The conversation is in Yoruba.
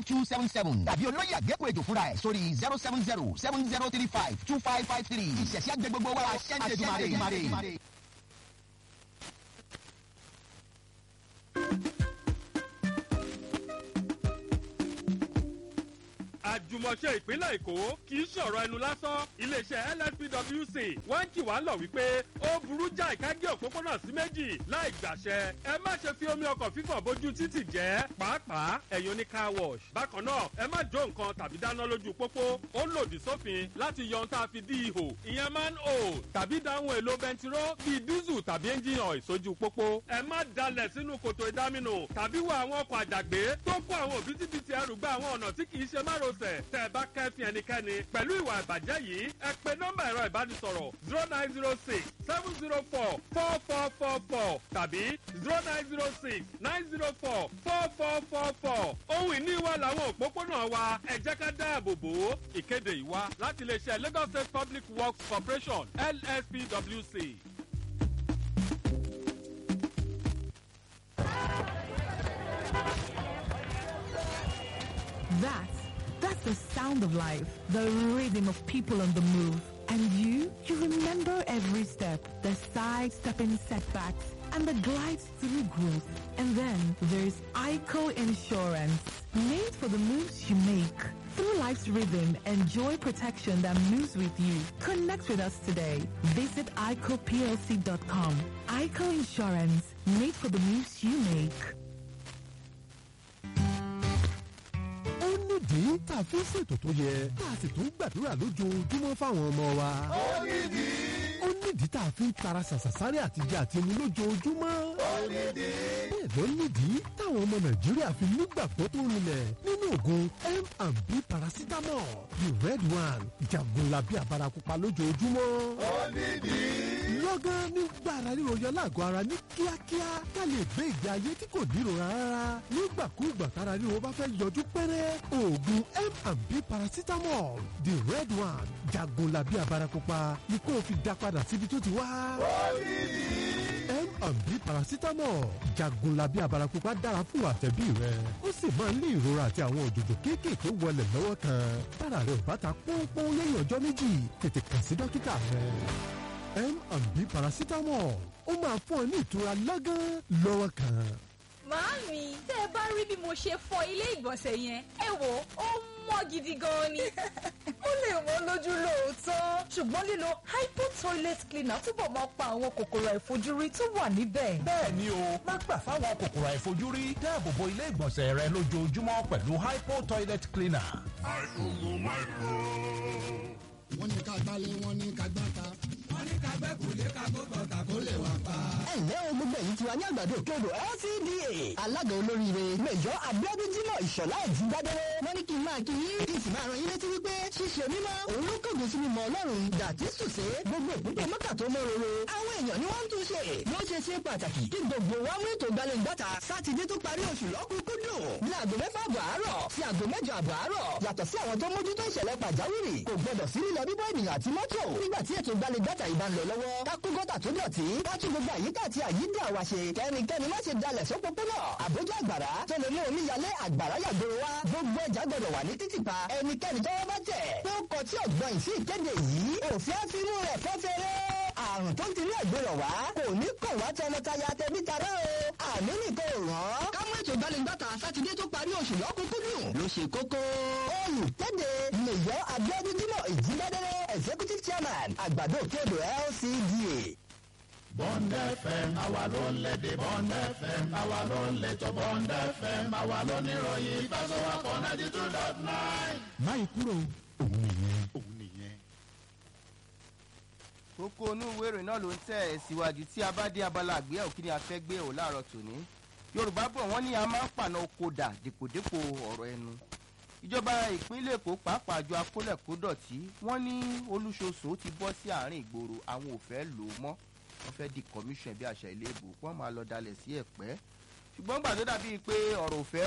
two seven seven tàbí olóyè àgékù ètò fúnra ẹ̀ sórí zero seven zero seven zero three five two five five three ìṣẹ̀ṣẹ̀ àgbẹ̀ gbogbo wa aṣẹ́ńtẹ̀ dùmarè. àjùmọ̀ṣe ìpínlẹ̀ èkó kì í ṣọ̀rọ̀ ẹnu lásán iléeṣẹ́ lspwc wọ́n ń kì wá lọ wípé ó burú jáì ká gé òpópónà sí méjì láì gbàṣẹ ẹ má ṣe fi omi ọkọ̀ fífọ̀ bójú títì jẹ́ pàápàá ẹ̀yin oní car wash bákan náà ẹ má jó nǹkan tàbí dáná lójú pópó ó lòdì sófin láti yọ ohun tá a fi dí ihò ìyẹn man o tàbí dáhùn èlò bẹntiró bíi dísù tàbí ẹ́ńjìn ọ̀ sójú pópó ẹ má dalẹ̀ sínú kòtò ìdáminù tàbí wọ àwọn ọkọ̀ àjàgbé tó kó àwọn òbítíbitì ẹrù gba àwọn ọ̀nà tí kì í ṣe márosẹ̀ tẹ́ ẹ bá kẹ́fìn ẹnikẹ́ni pẹ̀lú ìwà ìbàjẹ́ yìí ẹ pe nọ́mbà ẹ̀rọ ìbánisọ̀rọ̀ zero nine zero six seven zero four four four four four tàbí zero nine zero six nine zero four four four four four ohun ìní wa làwọn òpópónà wa ẹ jẹ́ ká dáàbò bò ó ìkéde ìwá láti iléeṣẹ́ lagos state public works corporation lspwc. That's that's the sound of life, the rhythm of people on the move. And you, you remember every step, the side-stepping setbacks, and the glides through growth. And then there's ICO Insurance, made for the moves you make. Through life's rhythm, enjoy protection that moves with you. Connect with us today. Visit ICOPLC.com. ICO Insurance, made for the moves you make. ó nídìí tá a fi ń ṣètò tó yẹ tá a sì tún gbàdúrà lójoojúmọ́ fáwọn ọmọ wa. ó nídìí. ó nídìí tá a fi ń tara ṣàṣàṣárì àtijọ́ àti mu lójoojúmọ́. ó nídìí. bẹ́ẹ̀ ló nídìí táwọn ọmọ nàìjíríà fi nígbàgbọ́ tó rinlẹ̀ nínú oògùn m&b paracetamol the red one jagunlabi abarakupa lójoojúmọ́. ó nídìí. lọ́gán nígbà ara ríro yọ lágọ̀ọ́ ara ní kíákíá ká lè gbé ìgbé ayé tí kò nírora rárá nígbàkúùgbà tára ríro bá fẹ́ yọjú pẹ́rẹ́ oògùn m&b paracetamol the red one jagunlabi abarakupa ni kó o fi dá padà síbi tó ti wá. m&b paracetamol jagunlabi abarakupa dára fún àtẹ̀bí rẹ ó sì máa ń ní ìrora àti àwọn òjòjò kéékèèké wọlé lọ́wọ́ kan tára rẹ ò bá ta pọ́npọ́n lẹ́yìn ọjọ́ méjì tètè kàn sí dókítà rẹ m&b paracetamol ó máa fún ọ ní ìtura lọ́gán lọ́wọ́ kan. Màámi, tẹ́ ẹ bá rí bí mo ṣe fọ ilé ìgbọ̀nsẹ̀ yẹn, ẹ wò ó mọ́ gidi gan ni. ó lè wọ́n lójú lóòótọ́ ṣùgbọ́n lílo hypo toilet cleaner túbọ̀ máa pa àwọn kòkòrò àìfojúrí tó wà níbẹ̀. bẹ́ẹ̀ ni o má gbà fáwọn kòkòrò àìfojúrí dáàbò bo ilé ìgbọ̀nsẹ̀ rẹ lójoojúmọ́ pẹ̀lú hypo toilet cleaner. wọ́n ní ká gbálẹ̀ wọ́n ní ká gbáta. wọ́n ní ká gbẹ́ kùlé ká kó gbọ̀tà kó lè wà pa. ẹ ǹlẹ́ o gbogbo èyí ti wá ní àgbàdo òkèodò lcda alága olóríire mẹjọ abiodun jimoh ìṣọlá ẹ̀jú gbádẹ́rẹ́ wọ́n ní kí n máa kí yín kí n sì máa ran yín létí wípé ṣíṣe mímọ́ òun ló kọ̀gùn sí mímọ́ ọlọ́run dàtí sùsé gbogbo ìpínpín mọ́kà tó mọ́ roro àwọn èèyàn ni wọ́n ń tún ṣe ló ṣe ṣe pàtàkì kí gbogbo wa mú ètò gbalẹ̀ngbàtà sátidé tó parí oṣù lọ́kùnkúndùn ní aago mẹ́fà àbọ̀ àárọ̀ sí aago mẹ́jọ àbọ̀ àárọ̀ yàtọ̀ sí àwọn tó mójútó ìṣẹ̀lẹ̀ pàjáwìrì kò gbọdọ̀ sí lílọ bíbọ́ ènìyàn àti mọ́tò nígbà tí ètò gbalẹ̀ngbàtà ìbá ń lọ lọ́wọ́ ká kó gọ́tà tó dọ̀tí ká tún gbogbo àyíká àti àyídà wa ṣe kẹ́nikẹ́ni má ṣe dalẹ̀ sópópónà àbójú àgbàrá tó lè mú omi yalé àgbàrá yàgbóró wa gbogbo ẹja gbọdọ̀ wà ní títìpa ẹnikẹ́ni tọ́wọ́ bá tẹ̀ pé ó kọ tí ọ̀gbọ́n ìsí ìkéde yìí òfin á fi mú rẹ̀ fẹ́fẹ́rẹ́ àrùn tó ń tiri ẹ̀gbẹ́rọ̀ wá kò ní kàn wá tọmọtaya tẹbí tará o àmì nìkan ò rán. ká mú ètò ìgbàlejòta sátidé tó parí oṣù lọ́kùnkúndùn ló ṣe kókó. olùkéde lèyọ abiodun jimoh ìjíbádẹ́rẹ́ executive chairman àgbàdo òkèodò lcda. Bond FM àwa ló ń lédè Bond FM àwa ló ń létò Bond FM àwa ló ní ìròyìn ìfẹsọ̀wọ́pọ̀ ninety two dot nine. máyì kúrò òun nìyẹn. òun nìyẹn. kókó inú ìwé ìròyìn náà ló ń tẹ̀ ẹ́ síwájú tí a bá dé abala àgbéyẹ̀wò kí ni a fẹ́ gbé ò láàárọ̀ tòní. yorùbá bọ̀ wọ́n ní a máa ń pàna oko dà dèpòdépò ọ̀rọ̀ ẹnu. ìjọba ìpínlẹ̀ èkó pàápàá àjọ akólẹ̀kódọ̀tí wọ́n ní olúṣoṣo ti bọ́ sí àárín ìgboro àwọn ò fẹ́ lò ó mọ́ wọ́n fẹ́ di commission bí àṣà ilé ìbò wọ́n máa lọ dalẹ̀ sí ẹ̀pẹ́ ṣùgbọ́n gbà tó dàbíi pé ọ̀rọ̀ òfẹ́